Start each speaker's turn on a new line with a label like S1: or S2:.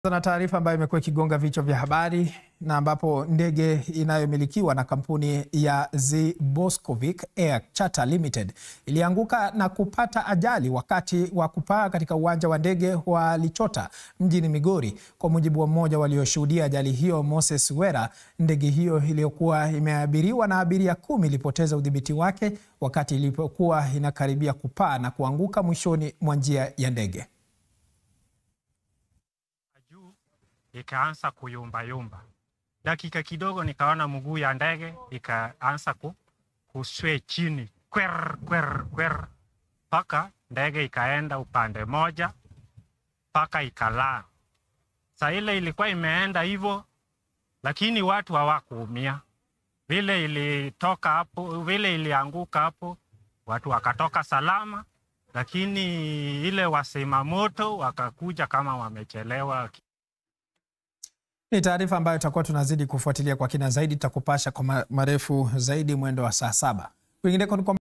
S1: Na taarifa ambayo imekuwa ikigonga vichwa vya habari na ambapo ndege inayomilikiwa na kampuni ya Zboskovic Air Charter Limited ilianguka na kupata ajali wakati wa kupaa katika uwanja wa ndege wa Lichota mjini Migori. Kwa mujibu wa mmoja walioshuhudia ajali hiyo, Moses Wera, ndege hiyo iliyokuwa imeabiriwa na abiria kumi ilipoteza udhibiti wake wakati ilipokuwa inakaribia kupaa na kuanguka mwishoni mwa njia ya ndege.
S2: juu ikaanza kuyumbayumba. Dakika kidogo nikaona mguu ya ndege ikaanza ku, kuswe chini kwer kwer kwer, mpaka ndege ikaenda upande moja mpaka ikalaa. Saa ile ilikuwa imeenda hivyo, lakini watu hawakuumia. Vile ilitoka hapo, vile ilianguka hapo, watu wakatoka salama, lakini ile wasima moto wakakuja kama wamechelewa.
S1: Ni taarifa ambayo tutakuwa tunazidi kufuatilia kwa kina zaidi, tutakupasha kwa marefu zaidi mwendo wa saa saba. Kwingineko ni kwamba